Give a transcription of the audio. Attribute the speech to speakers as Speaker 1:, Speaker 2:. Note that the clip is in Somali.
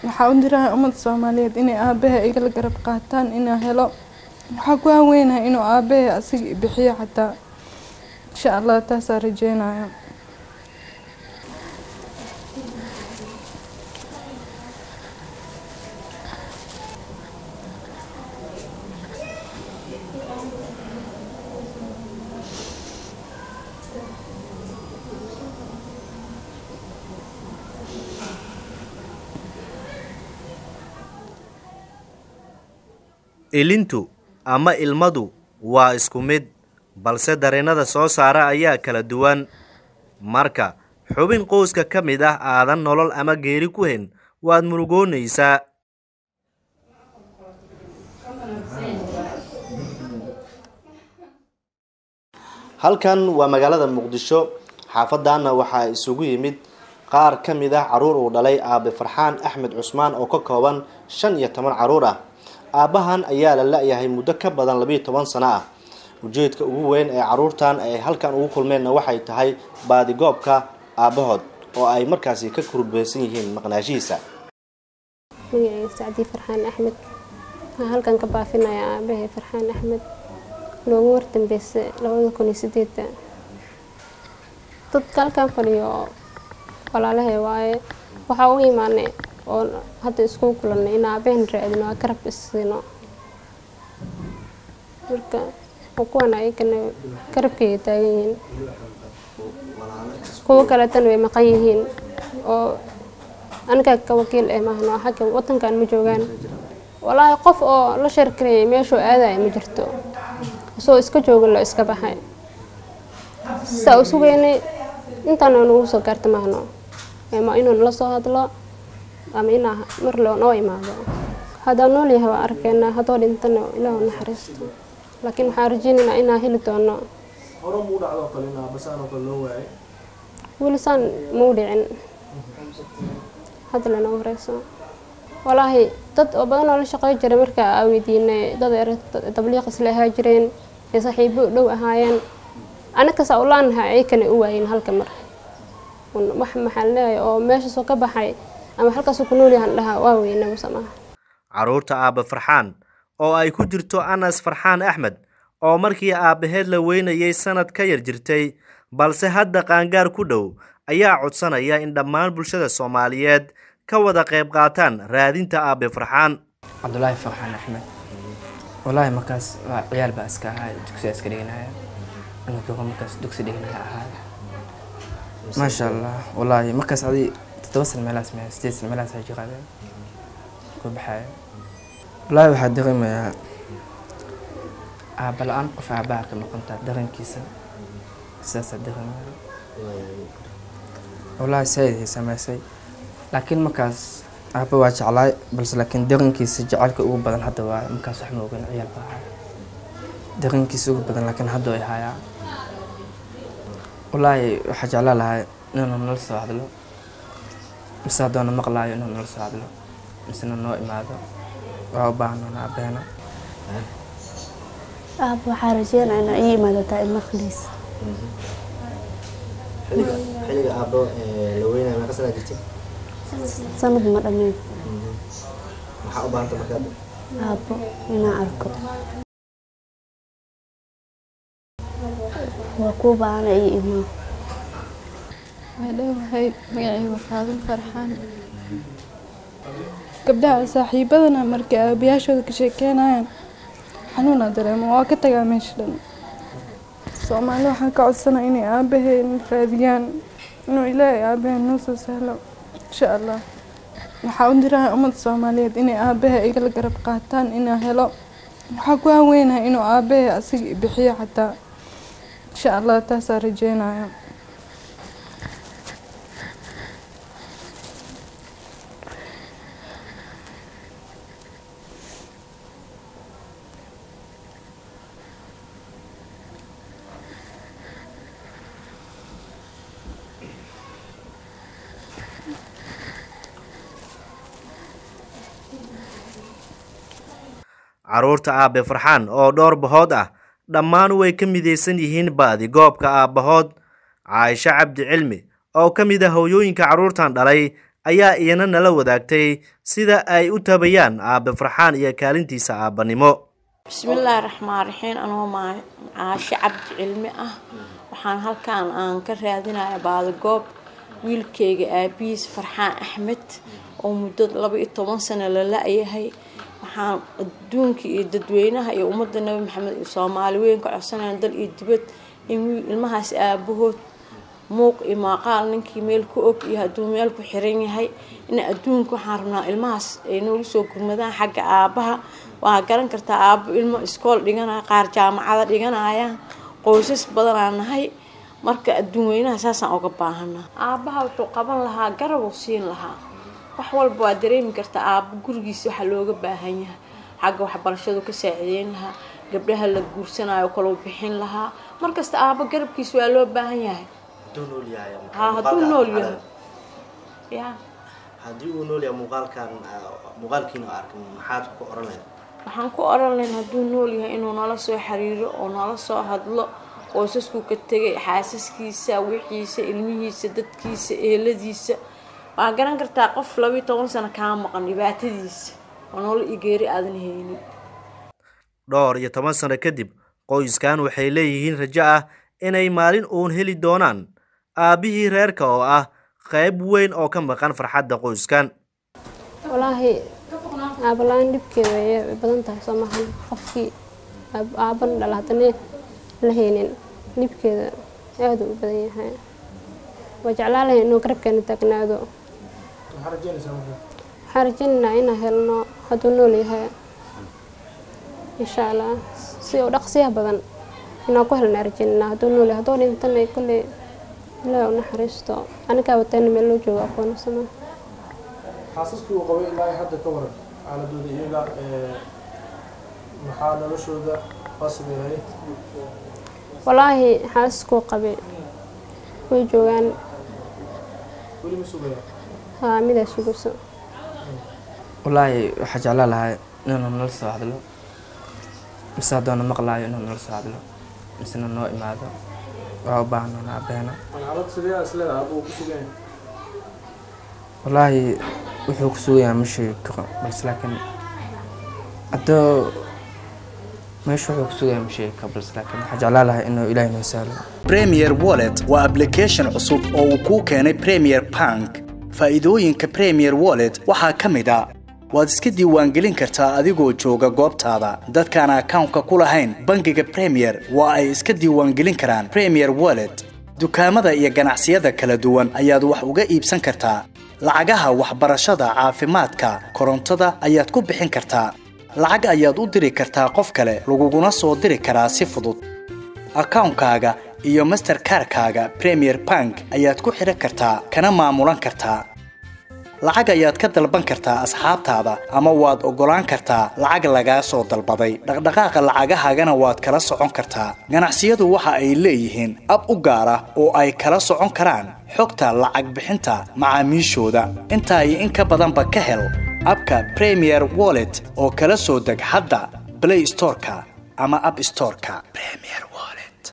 Speaker 1: waxaa u dirahay ummadda soomaaliyeed inay aabaha igala garab qaataan inaa helo waxaa ku haweynahay inuu aabahay asiga i bixiyo xataa insha allah taasaa rajeynaya
Speaker 2: ilintu ama ilmadu waa isku mid balse dareennada soo saara ayaa kala duwan marka xubin qoyska ka mid ah aadan nolol ama geeri ku hen waad murugoonaysaa halkan waa magaalada muqdisho xaafadaana waxaa isugu yimid qaar ka mid ah caruur uu dhalay aabe farxaan axmed cusmaan oo ka kooban shan iyo toban caruur ah aabbahan ayaa la la-yahay muddo ka badan labiiyo toban sano ah ujeedka ugu weyn ee caruurtan ay halkan ugu kulmeenna waxay tahay baadigoobka aabbahood oo ay markaasi ka kurbeysan yihiin maqnaashihiisa
Speaker 3: magacayga sacdii farxaan axmed waxaan halkan ka baafinayaa aabahay farxaan axmed loogu wardambeysa labada kun iyo sideeda dadka halkan fadhiyo walaalahay waaye waxaa u imaanay oo hadda iskugu kulanay in aabaheen raadino aa garab isiino marka kuwan ayagana garabkayga taagan yihiin kuwo kaleetana way maqan yihiin oo aniga ka wakiil eh maahno xagga wadankan ma joogaan walaahi qof oo la sheerkarayay meeshuu aadaya ma jirto isagoo iska jooga lo iska baxay saa u sugeynay intaana nagu soo gaarta maahno ma inuu nala soo hadlo ama inaa mar loo noo imaado haddaa nool yahay waa arkeynaa haddoo dhintana ilaahu naxariisto laakiin waxaan rajeynaynaa inaa heli doono weli saan mau dhicin hadda lana horeyso walaahi dad oo badan oo la shaqey jiray markaa aa weydiinay dad er tabliiq isla ahaa jireen ee saaxiibo dhow ahaayeen anakasaa u laanahay ayakana u waayin halka mar wax maxaan leeyahay oo meeshaasoo ka baxay ama halkaasuu ku nool yahan dhahaa waa weyna musamaha
Speaker 2: caruurta aabbe farxaan oo ay ku jirto anas farxaan axmed oo markii aabbaheed la weynayay sanad ka yar jirtay balse hadda qaangaar ku dhow ayaa codsanaya in dhammaan bulshada soomaaliyeed ka wada qayb qaataan raadinta aabbe farxaan
Speaker 4: cabdulaahi farxaan axmed walaahi markaas waa ciyaal baa iska ahaa dugsiga iska dhiganaya anigoo markaas dugsi dhiganaya ahaa maasha allah walaahi markaas adi toddoba san meelaas me sideed san meelaas jiqaade ku baxaya walaahi waxaa dareemayaa aabba la-aan qof aabbaha ka noqontaa dareenkiisa sidaasaa dareemaya walaahi saaidhay sameysay laakiin markaas aabba waa jeclaay balse laakiin dareenkiisa jecelka ugu badan hadda waaye markaas wax ma ogan ciyaal baa ahaa dareenkiisa ugu badan laakiin hadda way hayaa walaahi waxaa jeclaa lahay inuu nala soo hadlo mise haddoona maqlaayo inuu nala soo hadlo misena noo imaado waa u baahnaan aabeena
Speaker 5: aab waxaa rajeynaa inaa ii imaadataa ilmaqliis
Speaker 2: xilliga aabbo la weynaya meeqa sanaa jirtay
Speaker 5: sanad ma dhammeyn
Speaker 2: maxaa u baahanta markaad
Speaker 5: aabbo inaan arko waa kuu baahana ii imaa
Speaker 1: waa dhowahay magacayga faadil farxaan gabdhaha saaxiibadana markay aabayaashooda ka sheekeynayaan xanuunaa dareemo waa ka tagaa meesha dhan soomaali waxaan ka codsanaa inay aabaheen raadiyaan inuu ilaahay aabaheen noo soo sahlo insha allah waxaa u dirahay ummadda soomaaliyeed inay aabaha igala garab qaataan inaa helo waxaa ku haweynahay inuu aabahay asiga i bixiyo xataa insha allah taasaa rajeynaya
Speaker 2: caruurta aabbe farxaan oo dhowr bahood ah dhammaan way ka midaysan yihiin baadi goobka aabbahood caaisho cabdi cilmi oo ka mid ah hooyooyinka carruurtan dhalay ayaa iyana nala wadaagtay sida ay u tabayaan aabe farxaan iyo kaalintiisa aabbanimo
Speaker 6: bismillaahi raxmaan raxiim anoo macaashe cabdi cilmi ah waxaan halkaan aan ka raadinaya baadagoob wiilkayga aabihiis farxaan axmed oo muddo laba iyo toban sano la la-yahay waxaan adduunka iyo dadweynaha iyo ummadda nabi maxamed iyo soomaali weyn ka codsanayaan dal iyo dibad in wiil ilmahaas aabahood muuq iyo maaqaal ninkii meel ku og iyo hadduu meel ku xiran yahay in adduunka waxaan rabnaa ilmahaas ay noogu soo gurmadaan xagga aabaha waa garan kartaa aabo ilmo iskool dhiganaya qaar jaamacada dhiganayaan qoysas badanaa nahay marka adduun weynaha saasaan uga baahanaa aabaha wuxuu qaban lahaa garabuu siin lahaa wax walba waa dareemi kartaa aabo gurigiisa waxaa looga baahan yahay xagga waxbarashadu ka saacideyn lahaa gabdhaha la guursanayo kalou bixin lahaa markasta aabo garabkiisa waa loo baahan yahay ha hadduu nool yahay ya
Speaker 2: haddii uu nool yahay muuqaalkan muuqaalkiina arkan maxaad ku oran lahayd
Speaker 6: waxaan ku oran lahayn hadduu nool yahay inuu nala soo xiriiro oo nala soo hadlo qoysasku ka tegay xaasaskiisa wixiisa ilmihiisa dadkiisa eeladiisa waa garan kartaa qof labiyo toban sano kaa maqan dhibaatadiisa oo nolol iyo geeri aadan haynin
Speaker 2: dhowr iyo toban sano kadib qoyskan waxay leeyihiin rajo ah inay maalin uun heli doonaan aabbihii reerka oo ah qayb weyn oo ka maqan farxadda qoyskan
Speaker 3: walaahi aabalaan dhibkeeda way badan tahay soo maahan qofkii aaban dhala haddana la haynin dhibkeeda aada u badan yahay waa jeclaan lahay inuu garabkeena taagnaado waxaan rajeynaynaa inaan helno hadduu nool yahay insha allah si u dhaqsiyaha badan inaan ku helnaa rajeynanaa hadduu nool yahay hadduu dhintana kolley ilaahi u naxariisto anigaa watayna meel loo joogo aqoonsama
Speaker 7: xaasaskii uu qabay ilaa hadda ka waran xaaladooda iyaga maxaa noloshooda faasiday ahayd
Speaker 3: walaahi xaasaskuu qabay way joogaan
Speaker 7: weli ma sugaya
Speaker 3: haa midaa sugayso
Speaker 4: wallaahi waxaa jeclaan lahaa inuu nala soo hadlo mise haddoona maqlaayo inuu nala soo hadlo misena noo imaado waa u baahnaan aabeena
Speaker 7: xaalad sidee isleeda aabuu ku sugan
Speaker 4: wallaahi wuxuu ku sugayaa ma sheegi karo balse laakiin haddoo meesha wuxuu ku sugayaa ma sheegi karo balse laakiin waxaa jeclaan lahaa inuu ilaahay noo sahlo
Speaker 8: premier wallet waa application cusub oo uu kuu keenay premier bank faa'iidooyinka premier wallet waxaa ka mid a waad iska diiwaangelin kartaa adigoo jooga goobtaada dadkaan akawnka ku lahayn bangiga premier waa ay iska diiwaangelin karaan premier wallet dukaamada iyo ganacsiyada kala duwan ayaad wax uga iibsan kartaa lacagaha waxbarashada caafimaadka korontada ayaad ku bixin kartaa lacag ayaad u diri kartaa qof kale laguguna soo diri karaa si fudud akawnkaaga iyo masterkarkaaga premier bank ayaad ku xidhan kartaa kana maamulan kartaa lacag ayaad ka dalban kartaa asxaabtaada ama waad oggolaan kartaa lacag lagaa soo dalbaday dhaqdhaqaaqa lacagahaagana waad kala socon kartaa ganacsiyadu waxa ay leeyihiin ab u gaar ah oo ay kala socon karaan xogta lacag bixinta macaamiishooda intaa iyo in ka badanba ka hel abka premier wallet oo kala soo deg hadda blay storeka ama ab storeka